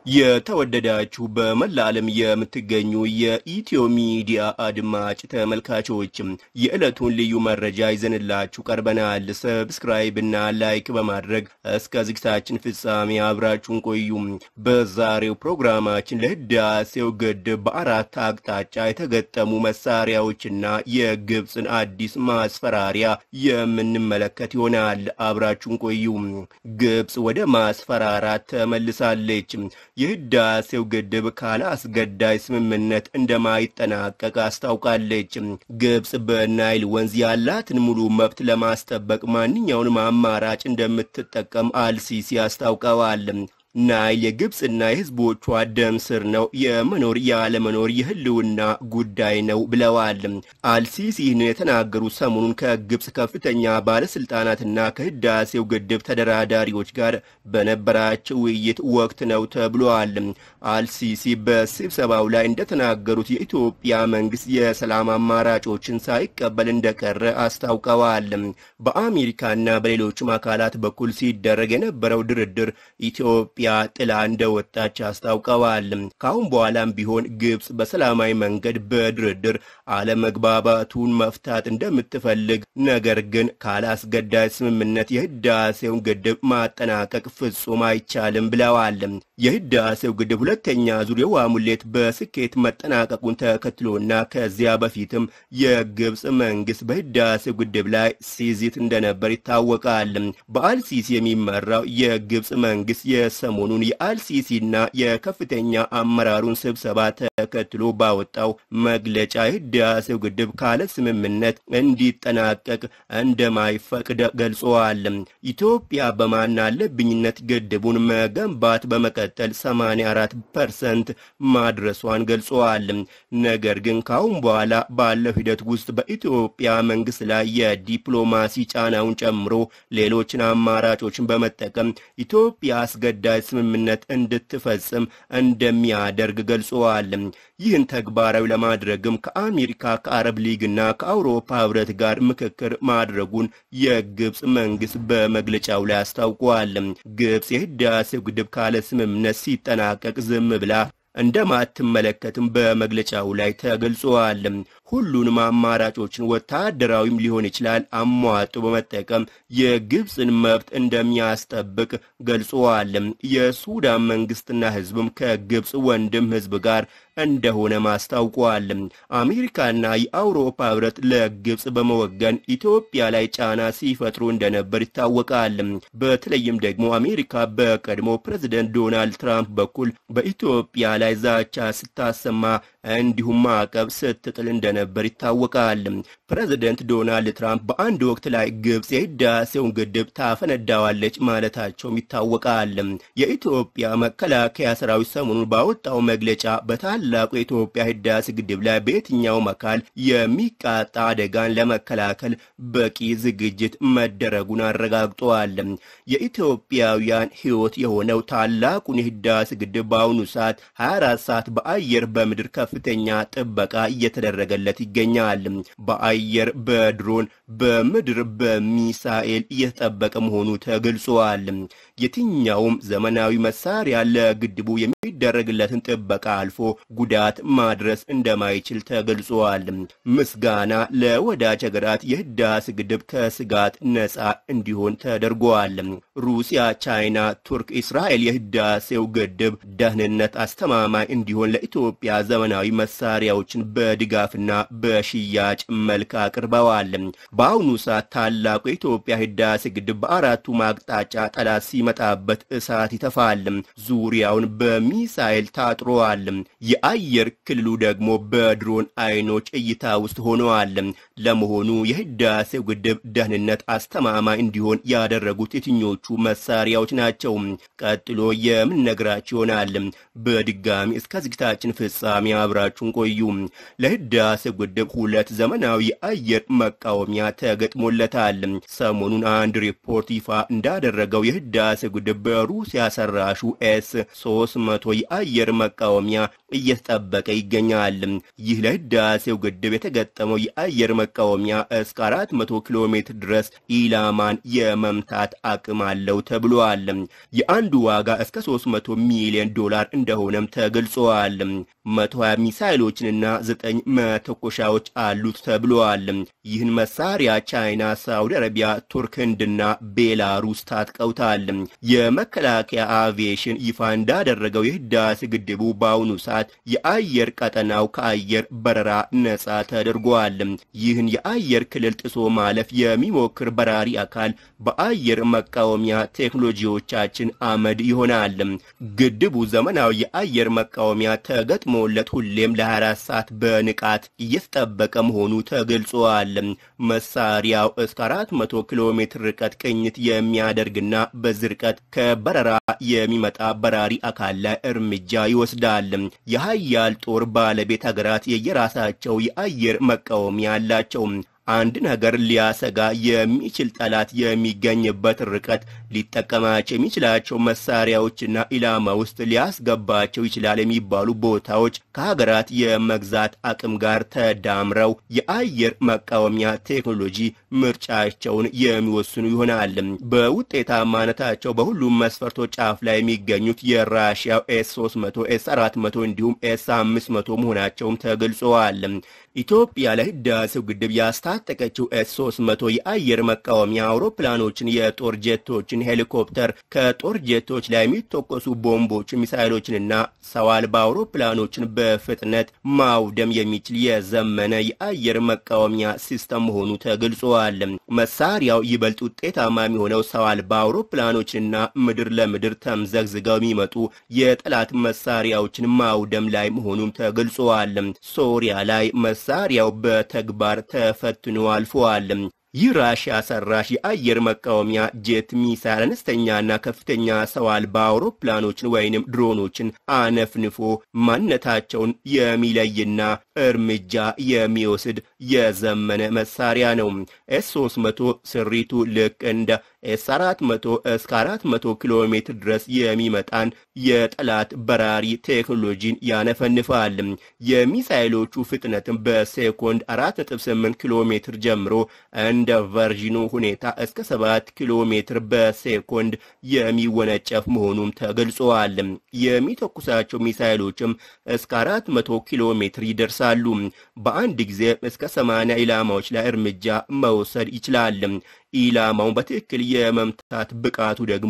የተወደዳችሁ በመላ ዓለም የምትገኙ የኢትዮ ሚዲያ አድማጭ ተመልካቾችም የዕለቱን ልዩ መረጃ ይዘንላችሁ ቀርበናል። ሰብስክራይብ እና ላይክ በማድረግ እስከ ዝግጅታችን ፍጻሜ አብራችሁን ቆዩ። በዛሬው ፕሮግራማችን ለህዳሴው ግድብ በአራት አቅጣጫ የተገጠሙ መሳሪያዎችና የግብፅን አዲስ ማስፈራሪያ የምንመለከት ይሆናል። አብራችሁን ቆዩ። ግብፅ ወደ ማስፈራራት ተመልሳለች። የህዳሴው ግድብ ካለ አስገዳጅ ስምምነት እንደማይጠናቀቅ አስታውቃለች። ግብፅ በናይል ወንዝ ያላትን ሙሉ መብት ለማስጠበቅ ማንኛውንም አማራጭ እንደምትጠቀም አልሲሲ አስታውቀዋል። ናይል የግብፅና የህዝቦቿ ደም ስር ነው፣ የመኖር ያለመኖር የህልውና ጉዳይ ነው ብለዋል። አልሲሲ ይህንን የተናገሩ ሰሞኑን ከግብፅ ከፍተኛ ባለስልጣናትና ከህዳሴው ግድብ ተደራዳሪዎች ጋር በነበራቸው ውይይት ወቅት ነው ተብሏል። አልሲሲ በስብሰባው ላይ እንደተናገሩት የኢትዮጵያ መንግስት የሰላም አማራጮችን ሳይቀበል እንደቀረ አስታውቀዋል። በአሜሪካና በሌሎችም አካላት በኩል ሲደረግ የነበረው ድርድር ኢትዮጵያ ጥላ እንደወጣች አስታውቀዋል። ከአሁን በኋላም ቢሆን ግብፅ በሰላማዊ መንገድ በድርድር አለመግባባቱን መፍታት እንደምትፈልግ፣ ነገር ግን ካላስገዳጅ ስምምነት የህዳሴውን ግድብ ማጠናቀቅ ፍጹም አይቻልም ብለዋል። የህዳሴው ግድብ ሁለተኛ ዙር የውሃ ሙሌት በስኬት መጠናቀቁን ተከትሎና ከዚያ በፊትም የግብፅ መንግስት በህዳሴው ግድብ ላይ ሲዚት እንደነበር ይታወቃል። በአልሲሲ የሚመራው የግብፅ መንግስት የሰሞኑን የአልሲሲና የከፍተኛ አመራሩን ስብሰባ ተከትሎ ባወጣው መግለጫ የህዳሴው ግድብ ካለ ስምምነት እንዲጠናቀቅ እንደማይፈቅድ ገልጸዋል። ኢትዮጵያ በማናለብኝነት ግድቡን መገንባት በመቀጠል 84 ፐርሰንት ማድረሷን ገልጸዋል። ነገር ግን ካሁን በኋላ ባለው ሂደት ውስጥ በኢትዮጵያ መንግስት ላይ የዲፕሎማሲ ጫናውን ጨምሮ ሌሎችን አማራጮችን በመጠቀም ኢትዮጵያ አስገዳጅ ስምምነት እንድትፈጽም እንደሚያደርግ ገልጸዋል። ይህን ተግባራዊ ለማድረግም ከአሜሪካ ከአረብ ሊግና ከአውሮፓ ህብረት ጋር ምክክር ማድረጉን የግብፅ መንግስት በመግለጫው ላይ አስታውቋል። ግብፅ የህዳሴው ግድብ ካለ ስምምነት ሲጠናቀቅ ዝም ብላ እንደማትመለከትም በመግለጫው ላይ ተገልጿል። ሁሉንም አማራጮችን ወታደራዊም ሊሆን ይችላል አሟጦ በመጠቀም የግብፅን መብት እንደሚያስጠብቅ ገልጸዋል። የሱዳን መንግስትና ህዝብም ከግብፅ ወንድም ህዝብ ጋር እንደሆነ ማስታውቋል። አሜሪካና የአውሮፓ ህብረት ለግብፅ በመወገን ኢትዮጵያ ላይ ጫና ሲፈጥሩ እንደነበር ይታወቃል። በተለይም ደግሞ አሜሪካ በቀድሞ ፕሬዝደንት ዶናልድ ትራምፕ በኩል በኢትዮጵያ ላይ ዛቻ ስታሰማ እንዲሁም ማዕቀብ ስትጥል እንደነበር ይታወቃል። ፕሬዝደንት ዶናልድ ትራምፕ በአንድ ወቅት ላይ ግብፅ የህዳሴውን ግድብ ታፈነዳዋለች ማለታቸውም ይታወቃል። የኢትዮጵያ መከላከያ ሰራዊት ሰሞኑን ባወጣው መግለጫ በታላቁ የኢትዮጵያ ህዳሴ ግድብ ላይ በየትኛውም አካል የሚቃጣ አደጋን ለመከላከል በቂ ዝግጅት መደረጉን አረጋግጠዋል። የኢትዮጵያውያን ህይወት የሆነው ታላቁን የህዳሴ ግድብ በአሁኑ ሰዓት 24 ሰዓት በአየር በምድር ከፍተኛ ጥበቃ እየተደረገለት ይገኛል። በአየር በድሮን በምድር በሚሳኤል እየተጠበቀ መሆኑ ተገልጿል። የትኛውም ዘመናዊ መሳሪያ ለግድቡ የሚደረግለትን ጥበቃ አልፎ ጉዳት ማድረስ እንደማይችል ተገልጿል። ምስጋና ለወዳጅ ሀገራት የህዳሴ ግድብ ከስጋት ነፃ እንዲሆን ተደርጓል። ሩሲያ፣ ቻይና፣ ቱርክ፣ እስራኤል የህዳሴው ግድብ ደህንነት አስተማማኝ እንዲሆን ለኢትዮጵያ ዘመናዊ መሳሪያዎችን በድጋፍና በሽያጭ መልክ አቅርበዋል። በአሁኑ ሰዓት ታላቁ የኢትዮጵያ ህዳሴ ግድብ በአራቱ ማቅጣጫ ጠላት ሲመጣበት እሳት ይተፋል። ዙሪያውን በሚሳኤል ታጥሮዋል። የአየር ክልሉ ደግሞ በድሮን አይኖች እይታ ውስጥ ሆነዋል። ለመሆኑ የህዳሴው ግድብ ደህንነት አስተማማኝ እንዲሆን ያደረጉት የትኞቹ መሳሪያዎች ናቸው? ቀጥሎ የምንነግራችሁ ይሆናል። በድጋሚ እስከ ዝግጅታችን ፍጻሜ አብራችሁን ቆዩ። ለህዳሴው ግድብ ሁለት ዘመናዊ የአየር መቃወሚያ ተገጥሞለታል። ሰሞኑን አንድ ሪፖርት ይፋ እንዳደረገው የህዳሴ ግድብ በሩሲያ ሰራሹ ኤስ 300 የአየር መቃወሚያ እየተጠበቀ ይገኛል። ይህ ለህዳሴው ግድብ የተገጠመው የአየር መቃወሚያ እስከ 400 ኪሎ ሜትር ድረስ ኢላማን የመምታት አቅም አለው ተብሏል። የአንዱ ዋጋ እስከ 300 ሚሊዮን ዶላር እንደሆነም ተገልጿል። 120 ሚሳይሎችንና 9 መተኮሻዎች አሉት ተብሏል። ይህን መሳሪያ ቻይና፣ ሳውዲ አረቢያ፣ ቱርክ፣ ህንድና ቤላሩስ ታጥቀውታል። የመከላከያ አቪዬሽን ይፋ እንዳደረገው የህዳሴ ግድቡ በአሁኑ ሰዓት የአየር ቀጠናው ከአየር በረራ ነጻ ተደርጓል። ይህን የአየር ክልል ጥሶ ማለፍ የሚሞክር በራሪ አካል በአየር መቃወሚያ ቴክኖሎጂዎቻችን አመድ ይሆናል። ግድቡ ዘመናዊ የአየር መቃወሚያ ተገጥሞለት ሁሌም ለ24 ሰዓት በንቃት እየተጠበቀ መሆኑ ተገልጿል። መሳሪያው እስከ 400 ኪሎ ሜትር ርቀት ቅኝት የሚያደርግና በዚህ ርቀት ከበረራ የሚመጣ በራሪ አካል ላይ እርምጃ ይወስዳል። የሀያል ጦር ባለቤት ሀገራት የየራሳቸው የአየር መቃወሚያ አላቸው። አንድ ነገር ሊያሰጋ የሚችል ጠላት የሚገኝበት ርቀት ሊጠቀማቸው የሚችላቸው መሳሪያዎችና ኢላማ ውስጥ ሊያስገባቸው ይችላል የሚባሉ ቦታዎች ከሀገራት የመግዛት አቅም ጋር ተዳምረው የአየር መቃወሚያ ቴክኖሎጂ ምርጫቸውን የሚወስኑ ይሆናል። በውጤታማነታቸው በሁሉም መስፈርቶች ጫፍ ላይ የሚገኙት የራሽያው ኤስ 300፣ ኤስ 400 እንዲሁም ኤስ 500 መሆናቸውም ተገልጸዋል። ኢትዮጵያ ለህዳሴው ግድብ ያስታጠቀችው ኤስ 300 የአየር መቃወሚያ አውሮፕላኖችን፣ የጦር ጄቶችን፣ ሄሊኮፕተር፣ ከጦር ጄቶች ላይ የሚተኮሱ ቦምቦችን፣ ሚሳይሎችንና ሰው አልባ አውሮፕላኖችን በፍጥነት ማውደም የሚችል የዘመነ የአየር መቃወሚያ ሲስተም መሆኑ ተገልጿል። መሳሪያው ይበልጥ ውጤታማ የሚሆነው ሰው አልባ አውሮፕላኖችንና ምድር ለምድር ተምዘግዝገው የሚመጡ የጠላት መሳሪያዎችን ማውደም ላይ መሆኑም ተገልጿል። ሶሪያ ላይ መሳሪያው በተግባር ተፈትኖ አልፈዋል። ይህ ራሽያ ሰራሽ የአየር መቃወሚያ ጄት ሚሳይል አነስተኛና ከፍተኛ ሰው አልባ አውሮፕላኖችን ወይንም ድሮኖችን አነፍንፎ ማንነታቸውን የሚለይና እርምጃ የሚወስድ የዘመነ መሳሪያ ነው። ኤስ 300 ስሪቱ ልክ እንደ ኤስ 400 እስከ 400 ኪሎ ሜትር ድረስ የሚመጣን የጠላት በራሪ ቴክኖሎጂን ያነፈንፋል። የሚሳይሎቹ ፍጥነትም በሴኮንድ 4.8 ኪሎ ሜትር ጀምሮ እንደ ቨርዥኑ ሁኔታ እስከ 7 ኪሎ ሜትር በሴኮንድ የሚወነጨፍ መሆኑም ተገልጿል። የሚተኩሳቸው ሚሳይሎችም እስከ 400 ኪሎ ሜትር ይደርሳሉ። በአንድ ጊዜ እስከ 80 ኢላማዎች ላይ እርምጃ መውሰድ ይችላል። ኢላማውን በትክክል የመምታት ብቃቱ ደግሞ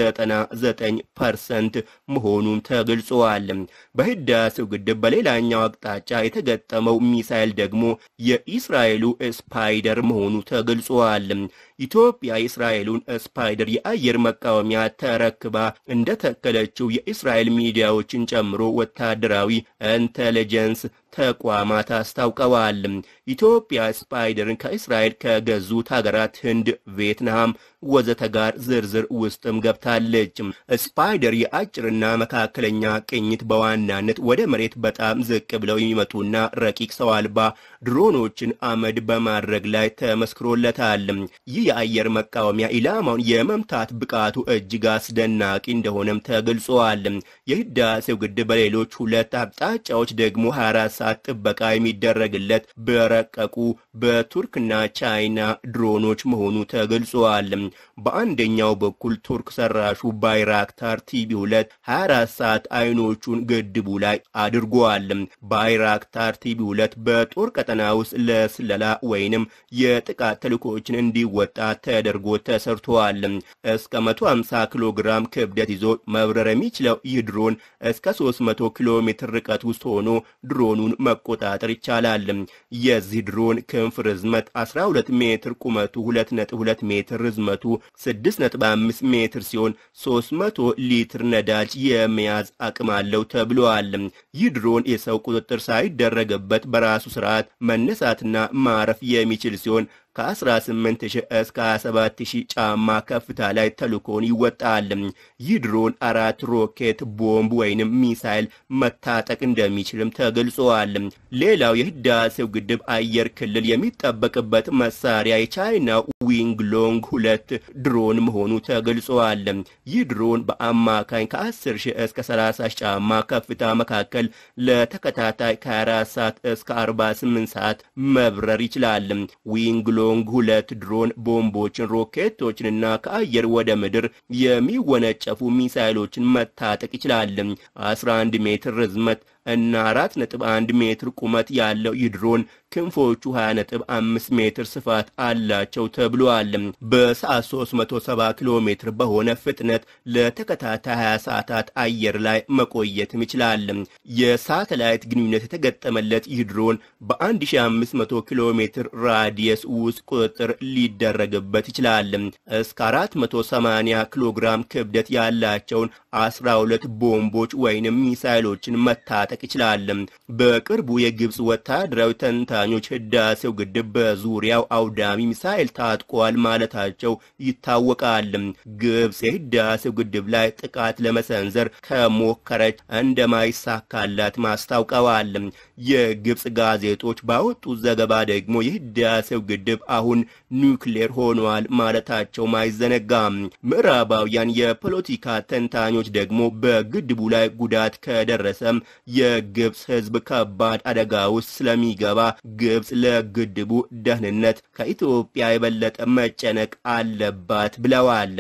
99 ፐርሰንት መሆኑን ተገልጿል። በህዳሴው ግድብ በሌላኛው አቅጣጫ የተገጠመው ሚሳይል ደግሞ የኢስራኤሉ ስፓይደር መሆኑ ተገልጿል። ኢትዮጵያ የእስራኤሉን ስፓይደር የአየር መቃወሚያ ተረክባ እንደተከለችው የእስራኤል ሚዲያዎችን ጨምሮ ወታደራዊ ኢንቴሊጀንስ ተቋማት አስታውቀዋል። ኢትዮጵያ ስፓይደርን ከእስራኤል ከገዙት ሀገራት ህንድ፣ ቪየትናም ወዘተ ጋር ዝርዝር ውስጥም ገብታለች። ስፓይደር የአጭርና መካከለኛ ቅኝት በዋናነት ወደ መሬት በጣም ዝቅ ብለው የሚመጡና ረቂቅ ሰው አልባ ድሮኖችን አመድ በማድረግ ላይ ተመስክሮለታል። ይህ የአየር መቃወሚያ ኢላማውን የመምታት ብቃቱ እጅግ አስደናቂ እንደሆነም ተገልጿል። የህዳሴው ግድብ በሌሎች ሁለት አቅጣጫዎች ደግሞ 24 ሰዓት ጥበቃ የሚደረግለት በረቀቁ በቱርክና ቻይና ድሮኖች መሆኑ ተገልጿል። በአንደኛው በኩል ቱርክ ሰራሹ ባይራክታር ቲቢ 2 24 ሰዓት አይኖቹን ግድቡ ላይ አድርጓል። ባይራክታር ቲቢ 2 በጦር ቀጠና ውስጥ ለስለላ ወይንም የጥቃት ተልእኮዎችን እንዲወጣ ተደርጎ ተሰርቷል። እስከ 150 ኪሎ ግራም ክብደት ይዞ መብረር የሚችለው ይህ ድሮን እስከ 300 ኪሎ ሜትር ርቀት ውስጥ ሆኖ ድሮኑን መቆጣጠር ይቻላል። የዚህ ድሮን ክንፍ ርዝመት 12 ሜትር፣ ቁመቱ 2.2 ሜትር፣ ርዝመቱ 6.5 ሜትር ሲሆን 300 ሊትር ነዳጅ የመያዝ አቅም አለው ተብሏል። ይህ ድሮን የሰው ቁጥጥር ሳይደረግበት በራሱ ስርዓት መነሳትና ማረፍ የሚችል ሲሆን ከ18000 እስከ 27000 ጫማ ከፍታ ላይ ተልኮን ይወጣል። ይህ ድሮን አራት ሮኬት ቦምብ ወይንም ሚሳይል መታጠቅ እንደሚችልም ተገልጿል። ሌላው የህዳሴው ግድብ አየር ክልል የሚጠበቅበት መሳሪያ የቻይና ዊንግ ሎንግ ሁለት ድሮን መሆኑ ተገልጿል። ይህ ድሮን በአማካኝ ከ10 ሺህ እስከ 30 ሺህ ጫማ ከፍታ መካከል ለተከታታይ ከ24 ሰዓት እስከ 48 ሰዓት መብረር ይችላል። ዊንግ ሎንግ ሁለት ድሮን ቦምቦችን፣ ሮኬቶችንና ከአየር ወደ ምድር የሚወነጨፉ ሚሳይሎችን መታጠቅ ይችላል። 11 ሜትር ርዝመት እና 4.1 ሜትር ቁመት ያለው ይህ ድሮን ክንፎቹ 20.5 ሜትር ስፋት አላቸው ተብሏል። በሰዓት 370 ኪሎ ሜትር በሆነ ፍጥነት ለተከታታይ 20 ሰዓታት አየር ላይ መቆየትም ይችላል። የሳተላይት ግንኙነት የተገጠመለት ይህ ድሮን በ1500 ኪሎ ሜትር ራዲየስ ውስጥ ቁጥጥር ሊደረግበት ይችላል። እስከ 480 ኪሎ ግራም ክብደት ያላቸውን 12 ቦምቦች ወይንም ሚሳይሎችን መታጠቅ ይችላል። በቅርቡ የግብፅ ወታደራዊ ተንታኞች ህዳሴው ግድብ በዙሪያው አውዳሚ ሚሳይል ታጥቋል ማለታቸው ይታወቃል። ግብፅ የህዳሴው ግድብ ላይ ጥቃት ለመሰንዘር ከሞከረች እንደማይሳካላት ማስታውቀዋል። የግብፅ ጋዜጦች ባወጡት ዘገባ ደግሞ የህዳሴው ግድብ አሁን ኒውክሌር ሆኗል ማለታቸውም አይዘነጋም። ምዕራባውያን የፖለቲካ ተንታኞች ደግሞ በግድቡ ላይ ጉዳት ከደረሰም የግብፅ ህዝብ ከባድ አደጋ ውስጥ ስለሚገባ ግብፅ ለግድቡ ደህንነት ከኢትዮጵያ የበለጠ መጨነቅ አለባት ብለዋል።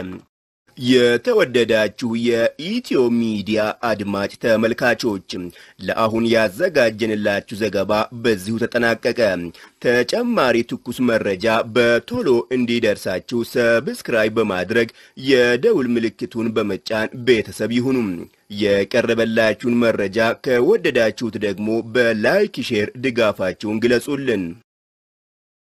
የተወደዳችሁ የኢትዮ ሚዲያ አድማጭ ተመልካቾች ለአሁን ያዘጋጀንላችሁ ዘገባ በዚሁ ተጠናቀቀ። ተጨማሪ ትኩስ መረጃ በቶሎ እንዲደርሳችሁ ሰብስክራይብ በማድረግ የደውል ምልክቱን በመጫን ቤተሰብ ይሁኑ። የቀረበላችሁን መረጃ ከወደዳችሁት ደግሞ በላይክ ሼር ድጋፋችሁን ግለጹልን።